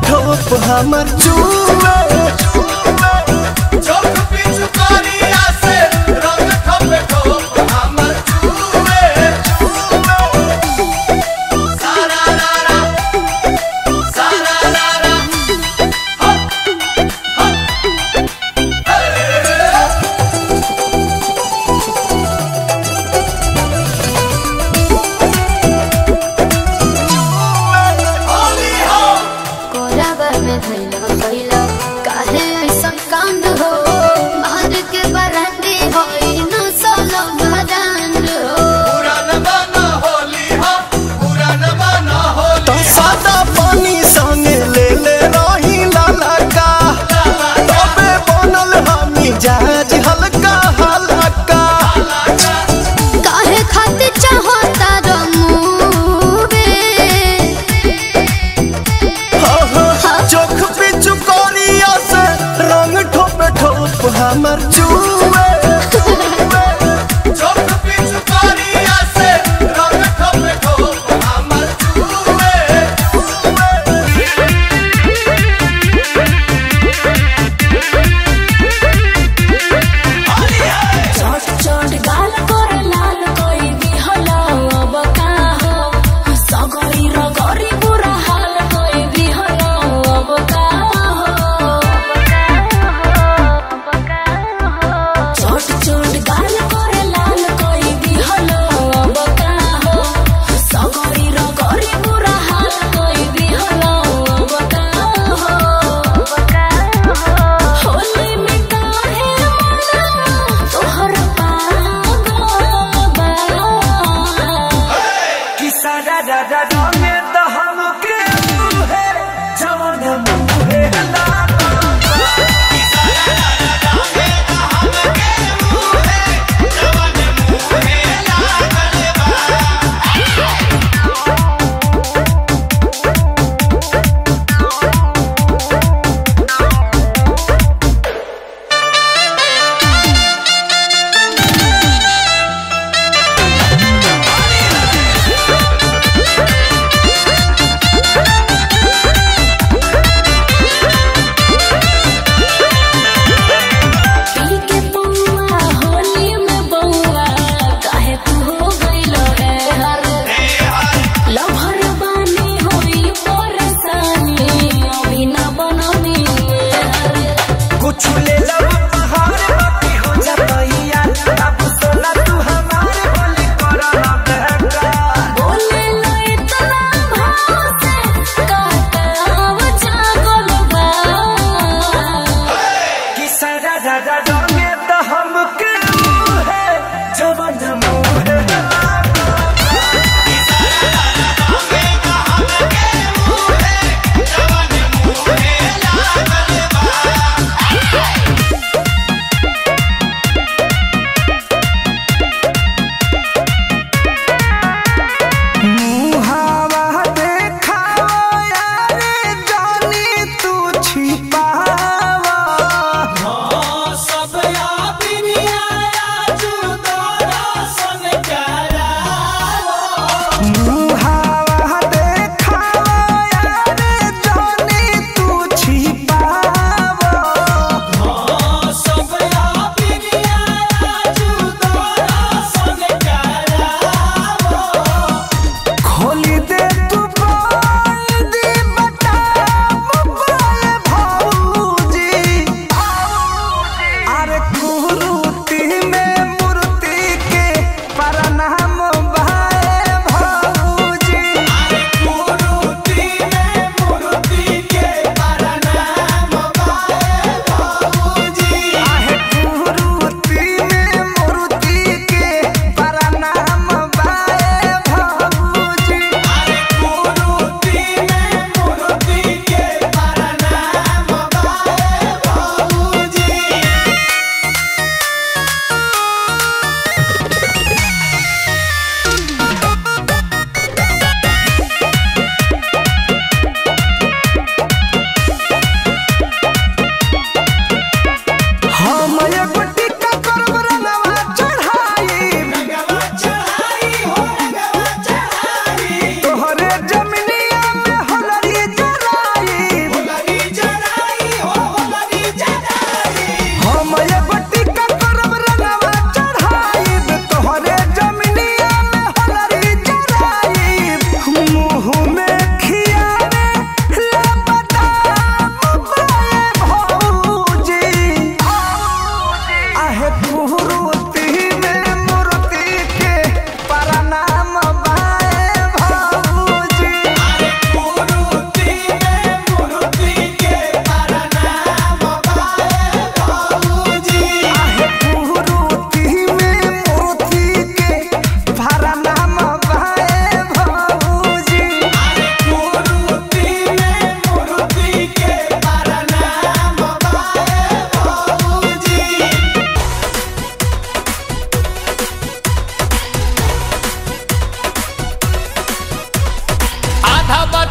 ठोप हमर चूमे चौक पीछू करिया से रंग खपे ठोप हमर चूमे सारा रारा सारा रारा होली हो कोराबा में धैला कैला काहे ऐसन कांड हो मार के बरंडी होई न सोलो बरंड हो पुरान बना होली हो पुरान बना होली तो सादा पानी संगे ले ले रही लाला का तबे बनल हमी जहाज हल्का हल्का काहे खातिर चाहता रमुवे हो हो चोख पिचु कोरिया से रंग ठोप ठोप हमर चूमे चौक पीछू करिया से रंग खपे ठोप हमर चूमे चोट चोट गाल कर लाल कोई बिहला अब का हो सगरी रगरी बुरा हाल कोई बिहला अब का हो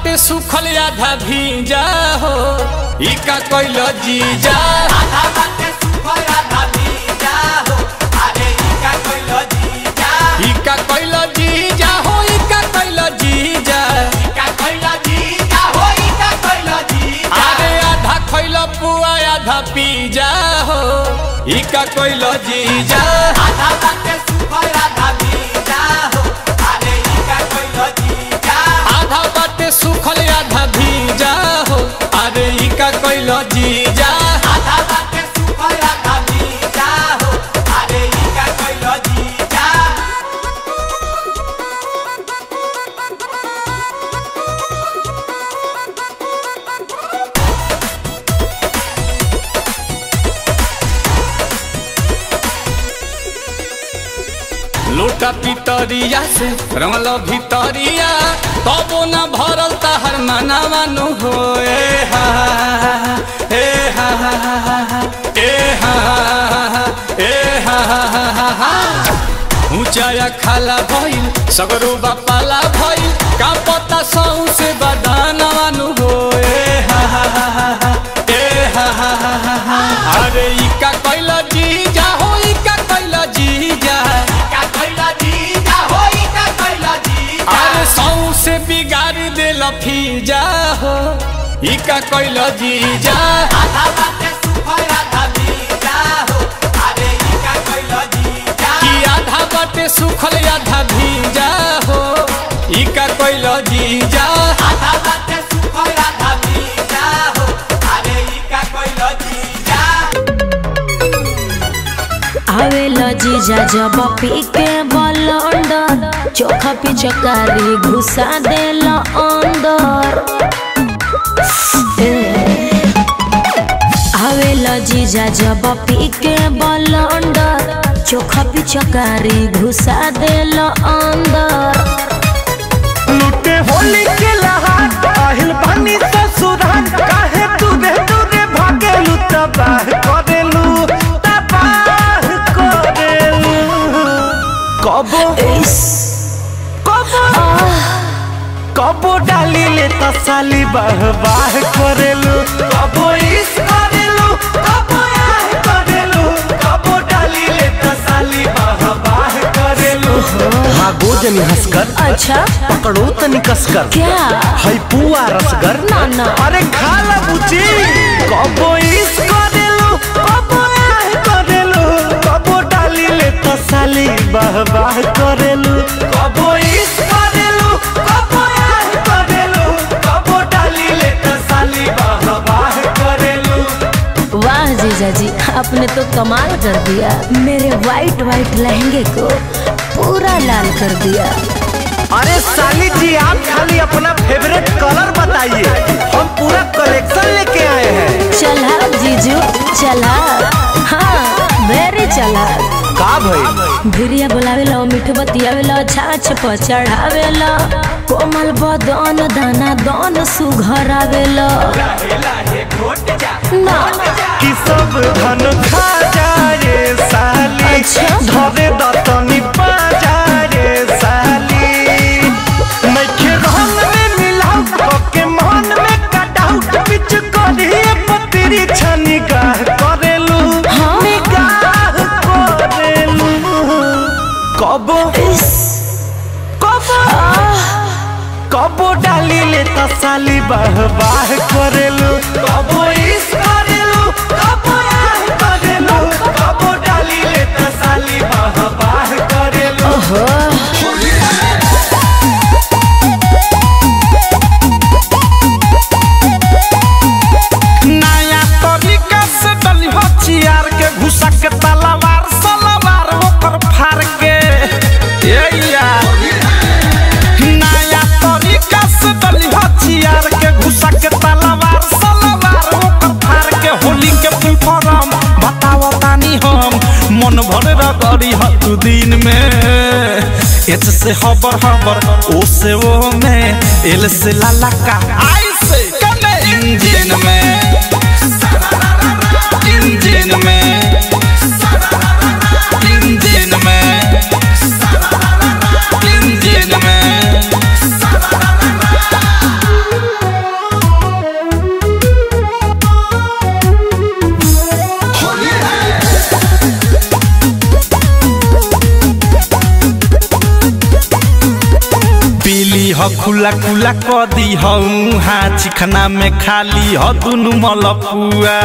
बाटे सुखल आधा भीजा हो ई का कोइल जीजा आधा बाटे सुखल आधा भीजा हो अरे ई का कोइल जीजा ई का कोइल जीजा हो ई का कोइल जीजा ई का कोइल जीजा हो ई का कोइल जीजा अरे आधा खइल पुआ आधा पीजा हो ई का कोइल जीजा आधा बाटे सुखल आधा भीजा हो अरे ई का कोइल जीजा आधा बाटे सुखल आधा भीजा हो अरे ई का कोइल जीजा आधा बाटे सुखल आधा भीजा हो अरे ई का कोइल जीजा लोटा पितरिया से रंगल भितरिया तबो न भरल तहर मनावा नु हो ए हा ए हा ए हा ए हा ऊंचाया खाला भइल सगरो बापाला भइल का पता सौ से बदानवा नु हो ए हा ए हा अरे ई का कैल जीजा हो ई का कैल जीजा का कोइल जीजा हो ई का कोइल जीजा अरे सौ से बिगाड़ दे लफीजा हो ई का कैल जीजा आधा बाटे सुखल आधा भीजा हो अरे ई का कोइल जीजा कि आधा बाटे सुखल आधा भीजा हो ई का कैल जीजा आधा बाटे सुखल आधा भीजा हो अरे ई का कोइल जीजा आवेला जीजा जब पी के बलंडर चोखा पिचकारी घुसा देला अंदर ए, आवेला जीजा जब पी के बलंडर चोखा पिचकारी घुसा देला अंदर लुटे होली के लहार আহিल पानी ससुराल काहे दूरे दूरे भागेलु तबाह करेलु तबाह करेलु कबो इस कबो कबो डाली ले तसाली बाह बाह करेलु कबो इस करेलु कबो आह करेलु कबो डाली ले तसाली बाह बाह करेलु भागो जनी हंसकर अच्छा पकड़ो तनी कसकर क्या है पुआ रसगर ना, ना। अरे खा ला बुची कबो इस करेलु कबो आह करेलु कबो डाली ले तसाली बाह बाह करेलु कबो इस करेलु कबो आह करेलु कबो डाली ले तसाली बाह बाह करेलु वाह जीजा जी आपने तो कमाल कर दिया मेरे वाइट वाइट लहंगे को पूरा लाल कर दिया अरे साली जी आप खाली अपना फेवरेट कलर बताइए हम पूरा कलेक्शन लेके आए हैं चला जीजू चला हाँ वेरी चला का भाई भिरिया बोलावेला मीठ बतियावेला छाछ पर चढ़ावेला कोमल बदन दाना दन सुघरावेला ना कि सब धन खा जाए साली अच्छा। धरे दतनी पा जाए साली नइखे रंग में मिलाऊ के मन में कटाऊ बिच करिए पतरी छनी गाह करेलू हाँ। निगाह करेलू कबो कबो कबो डाली ले तसाली बाह बाह करेलू कबो इस करेलू कबो आह करेलू कबो डाली ले तसाली बाह बाह करेलू नया तरीका से डली हो चियार के घुसा के तलवार सलवार ओकर फार के ए यार नया तरीका से डली हो चियार के घुसा के तलवार सलवार ओकर फार के होली के फुल फॉर्म बताओ तानी हम मन भर रगड़ी हतु दिन में एच से हबर हबर ओ से ओ में एल से लाला का आई से कने इंजन में इंजन में इंजन में इंजन में ह खुला खुला क दी हूँ हाँ चिखना में खाली ह दुनु मलपुआ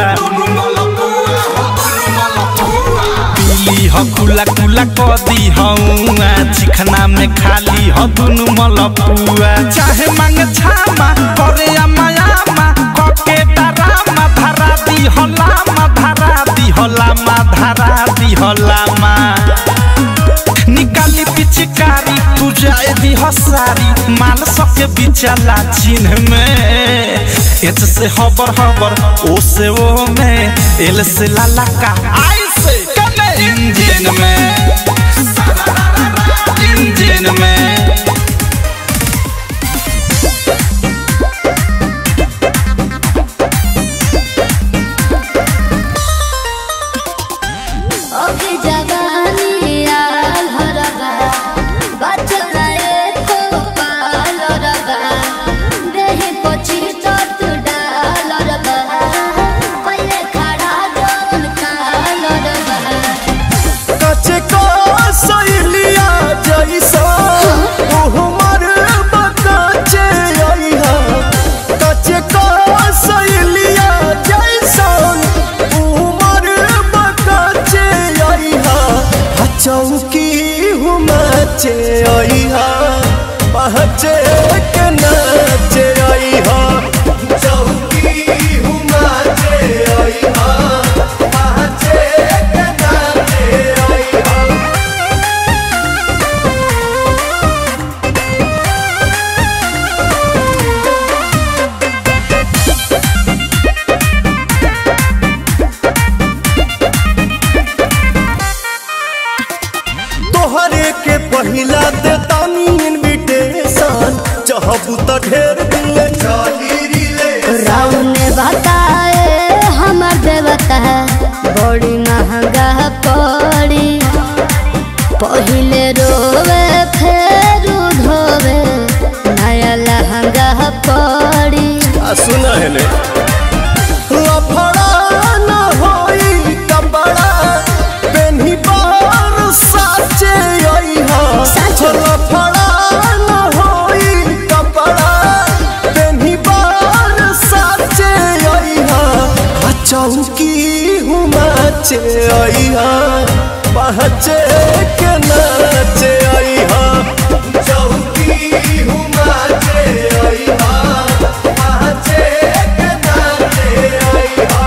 पीली ह खुला खुला क दी हूँ हाँ चिखना में खाली ह दुनु मलपुआ चाहे मांग छामा करे अमायामा कके डरामा धरा दी हलामा धरा दी हलामा धरा दी हलामा निकाली पिचकारी तू जाए दी हसारी माल सके बिचला चिन्ह में एच से हबर हबर ओ से ओ में एल से लाला का आई से कने इंजन में इंजन में अभी जवानी आल हरबा बचला एको पाल रबा देहि पची तत डाल रबा पहिले खड़ा जौन काल रबा कचे को सैलिया जैसा उहमर बकाचे आइहा कचे को सैलिया जैसा उहमर बकाचे आइहा आ चौकी हुमाचे आइहा पहचे के नाचे आइहा चौकी हुमाचे आइहा पहचे के नाचे आइहा तोहरे के पहिला दे तानी इनविटेशन चाहबू त ढेर दिल चाही रिले राउन बताए हमर देवता बड़ी महंगा पड़ी पहिले रोवे फेर धोवे नया लहंगा पड़ी आ सुना है ले लफड़ा न होई कपड़ा पेन्ही बार साचे आई हा साचे? लफड़ा न होई कपड़ा पेन्ही बार साचे आई हा आ चौकी हुमाचे आई हा पहचे के नाचे आई हा चौकी हुमाचे आई हा पहचे के नाचे आई हा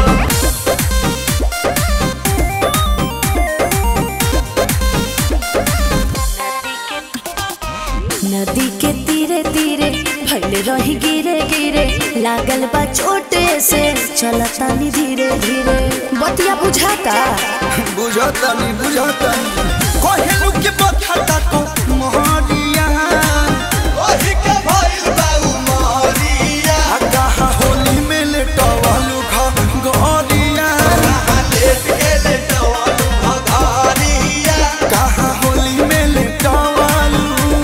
नदी के तीरे तीरे भइल रही गिरे गिरे लागल बा चोटे से चलतानी धीरे धीरे बतिया बुझाता बुझतानी बुझतानी कहलू के बखता को मोहरिया ओही के भइल बाऊ मारिया आ कहा होली में लेटवालू घ गरिया लेट गेले टवालू भगारिया कहा होली में लेटवालू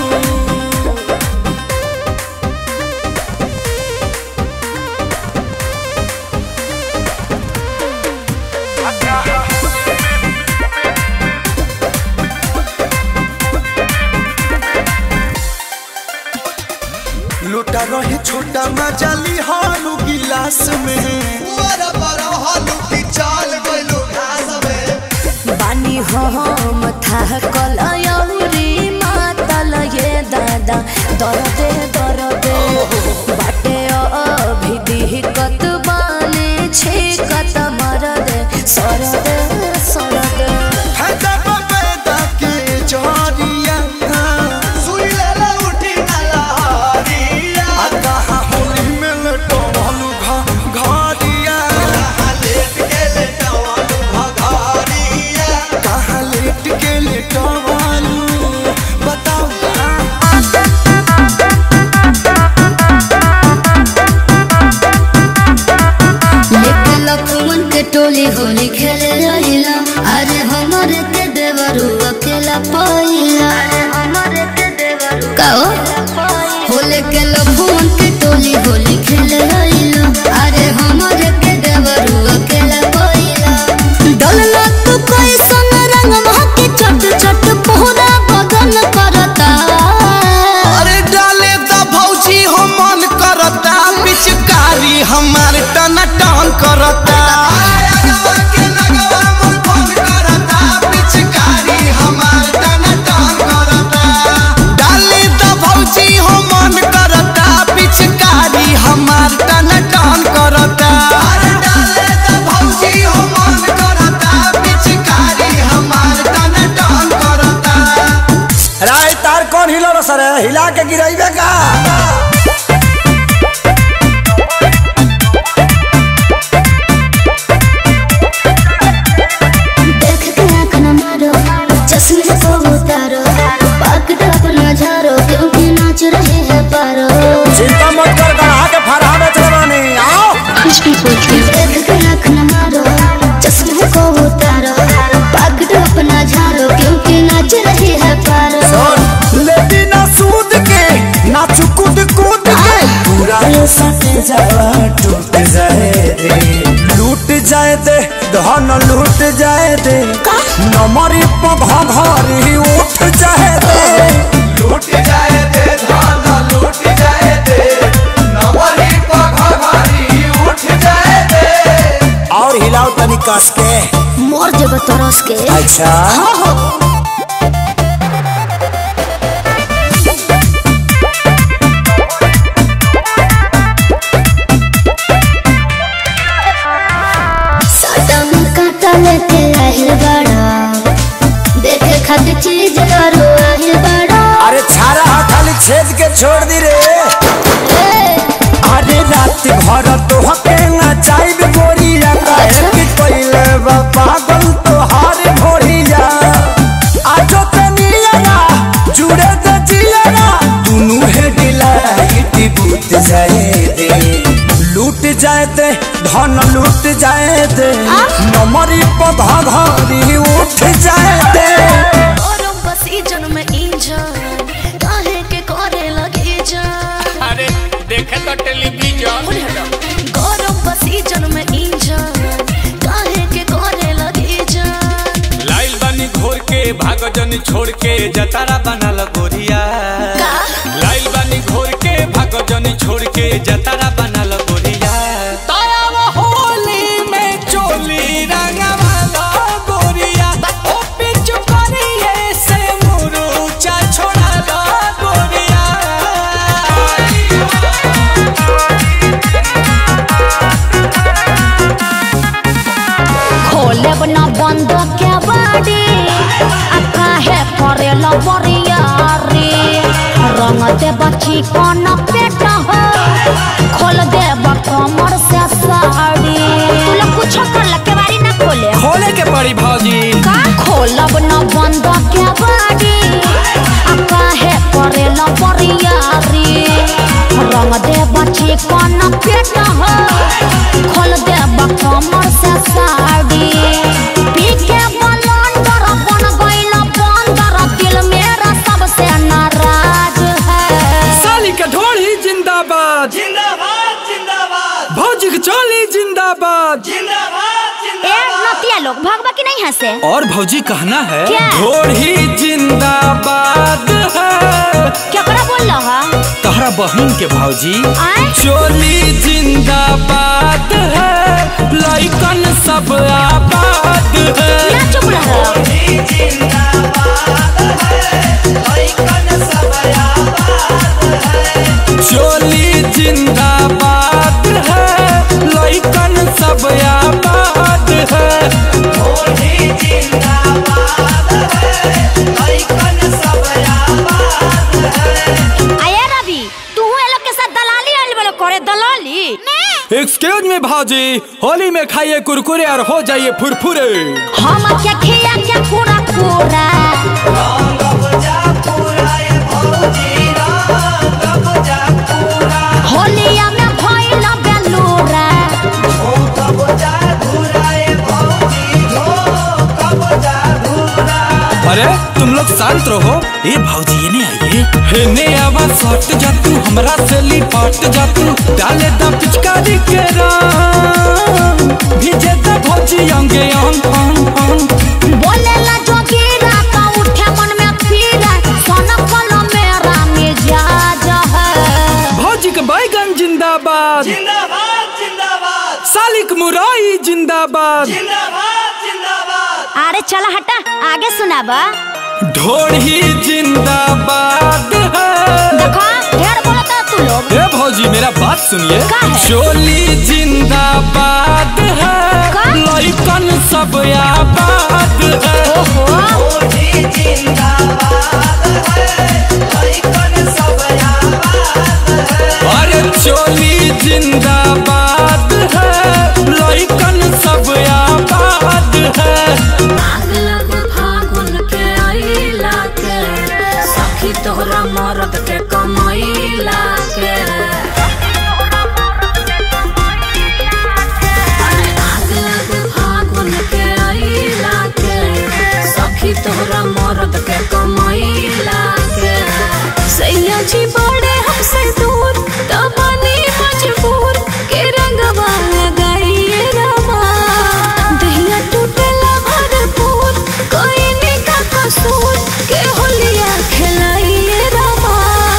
लोटा रहे छोटा मजाली हालू गिलास में पुअर पर हालू की चाल गइलू घास में बानी हम था कलयौरी मातल ये दादा दरदे दरदे बाटे अभी दिहकत बाने छिकत मरदे सरदे सरदे फायदा पैदा के जरिया सुई लेले उठी ना लहरिया आ कहा होली में लेटवालू घ गरिया लेट गेले टवालू भगारिया कहा लेट के लेटवालू बताओ ना हमार टन टन करता डाली द भौजी हो मन करता पिचकारी हमार टन टन करता राय तार कौन हिलो रो सर हिला के गिराइबे का देख के आँख न मारो चश्मे को उतारो पकड़ अपना झारो क्योंकि नाच रहे हैं पारो चिंता मत कर गढ़ा के फरहा बेच रवानी आओ देख के आँख न मारो चश्मे को उतारो पकड़ अपना झारो क्योंकि नाच रहे हैं पारो लेती ना सूद के ना चुकुद कूद के पूरा ये सट जावा टूट जाए दे लूट जाए दे धन लूट जाए दे नमरी पघ घरी उठ जाए दे लूट जाए दे धान लूट जाए दे नवरी पघारी उठ जाए दे और हिलाओ तनी कस के मोर जब तरस के अच्छा साटा में काटा लेके आहिल बड़ा देखे खातिर चीज करो आहिल बड़ा अरे छारा हा खाली छेद के छोड़ दी रे अरे रात भर तो हके ना चाइब गोरिया काहे कि कोइले बा पागल तो हारे भोरिया आजो तनिया जुड़े त जिया दुनु हे डिलाइट बूत जाए दे लूट जाए दे धन लूट जाए दे नमरी पधा घरी उठ जाए दे गरम बसीजन में इंजन काहे के करे लगे जान अरे देखे तो टेलीविजन गरम बसीजन में इंजन काहे के करे लगे जान लाइल बानी घोर के भाग जन छोड़ के जतारा बनल गोरिया का? लाइल बानी घोर के भाग जन छोड़ के जतारा बनल गोरिया तायाव होली में चोली रंगवाला गोरिया ओ पिचु करिए से मुरुचा छोड़ाला गोरिया खोले बना बंद के बाड़ी आ काहे करे लो बरियारी रंग दे बच्ची कौन पेट हो खोल दे कमर से साड़ी तू लोग कुछ कर ल के बारी ना खोले खोले के पड़ी भौजी का खोलब न बंद के बाड़ी आ काहे करे लो बरियारी रंग दे बच्ची कौन पेट हो खोल दे कमर से साड़ी पी के बलंदर बन गइल बंदर दिल मेरा सबसे नाराज है साली के ढोली जिंदाबाद जिंदाबाद जिंदाबाद भौजी के चोली जिंदाबाद जिंदाबाद ए नतिया लोग भगवा की नहीं हंसे और भौजी कहना है क्या? ढोली जिंदाबाद है केकरा बोल रहा तहरा बहन के भौजी आए चोली जिंदाबाद है लइकन सब आबाद है क्या चुप रहा चोली जिंदाबाद है लइकन सब आबाद है आया रवि तू ये लोग के साथ दलाली आइल बड़े करे दलाली एक्सक्यूज मी भाजी होली में खाइए कुरकुरे और हो जाइए फुरफुरे हम क्या खिया क्या पूरा पूरा होलिया में भइल बेलूरा अरे तुम लोग शांत रहो ए भाजी ये नहीं आइए हेने आवाज सट जा तू हमरा से लिपट जा तू डाले दा पिचकारी के रंग भीजे दा भौजी अंगे अंग अंग अंग बोले ला जोगीरा का उठे मन में पीरा सोना कलो मेरा मिजाज है भौजी के बैगन जिंदाबाद जिंदाबाद सालिक मुराई जिंदाबाद अरे चला हटा आगे सुनाबा ढोढ़ी जिंदाबाद है देखो ढेर बोलता तू लोग ए भौजी मेरा बात सुनिए का है? चोली जिंदाबाद है का? लइकन सब आबाद है ओहो अरे चोली जिंदाबाद है लइकन सब आबाद है आग लग फागुन के आइला के सखी तोहरा मरद के कमैला के अरे आग लग फागुन के आइला के सखी तोहरा मरद के कमैला के सैया जी बड़े हमसे दूर तबानी मजबूर के रंगवा लगाइए रवा दहिया टूटेला भरपूर कोई निका कसूर के होलिया खिलाइए रवा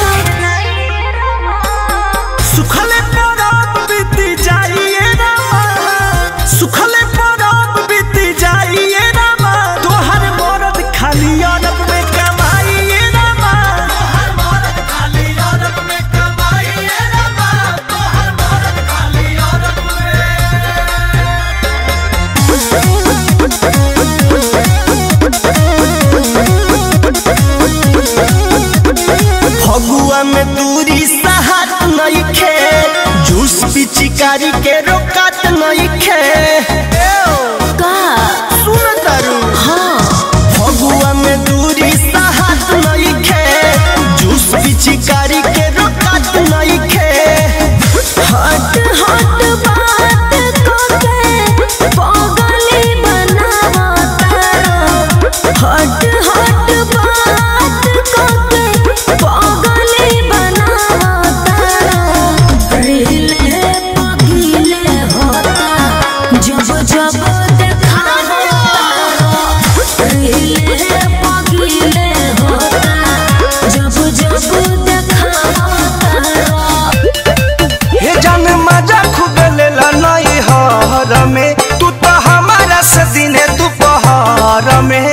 सुखले परब बीती जाइए रामा सुखले परब बीती जाइए रामा तोहर मरद खाली अरब में कमाइए रामा तोहर मरद खाली अरब में कमाइए रामा तोहर मरद खाली अरब में फगुआ में दूरी सहात नहीं खे जूस पिचिकारी के रोकत नहीं खे का सुन तारू हाँ फगुआ में दूरी सहात नहीं खे जूस पिचिकारी के रोकत नहीं खे हट हट बात कोके पागली बनावा तारो हट हट बात कोके पागली बनावा तारो रीले पगीले होता जब जब देखावा तारो रीले पगीले होता जब जब देखावा तारो हे जान मजा खूब लेला नहीं हर में तू तो हमारा से दिने दोपहर में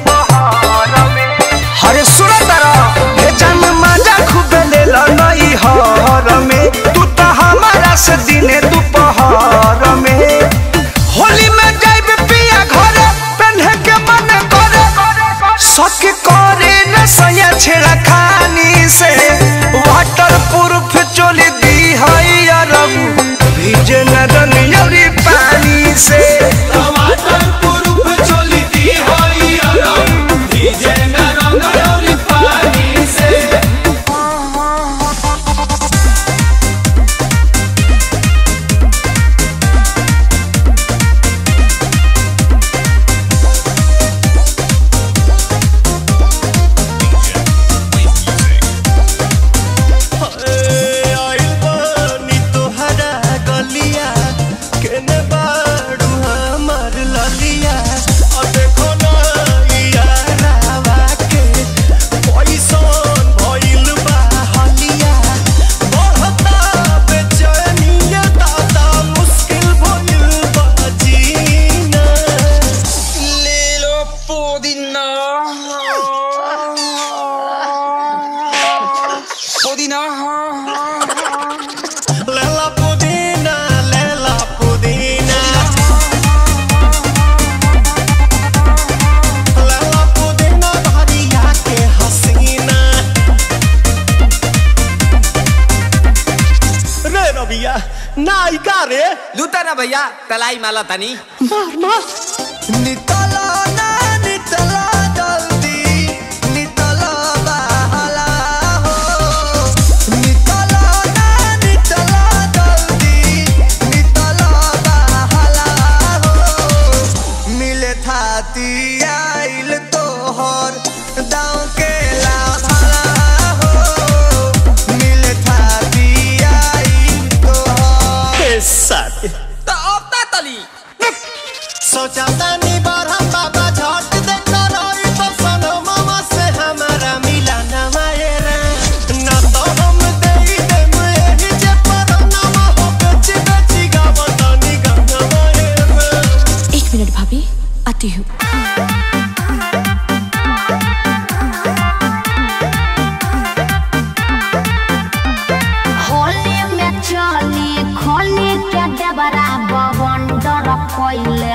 हरे सुन तारा हे जान मजा खूब लेला नहीं हर में तू तो हमारा से दिने दोपहर में होली में जाइब पिया घरे पहने के मन करे शक करे न सया छेड़ा खानी से वाटर प्रूफ चोली दी है अरब भीजे न रनियरी पानी से टमाटर पुरुप चोली दी होई अरब डीजे न रंगयोरी पानी से आइल बानी तोहरा गलिया केने बाड़ू हमार ललिया और देखो ना यारावा के पैसन भइल बा हलिया बढ़ता बेचैनिया दादा मुश्किल भइल बा जीना ले लो पुदीना Lela Pudina, Lela Pudina. Lela Pudina, भरिया के हसीना। रे रबिया नायिका रे लूटा ना भैया तलाई माला तनी मार मार नितला ना नितला जल्दी नितला बहला हो नितला ना नितला जल्दी नितला बहला हो मिले थाती आइल तोहर दाँव के लाभला हो मिले थाती आइल तोहर साथी तो अब ता तली सोचा तानी बार हम बाबा झट देख रही तो सनो मामा से हमारा मिला ना मायरा ना तो हम दे दे मुझे जे पर ना हो बेची बेची गावतानी गा भइले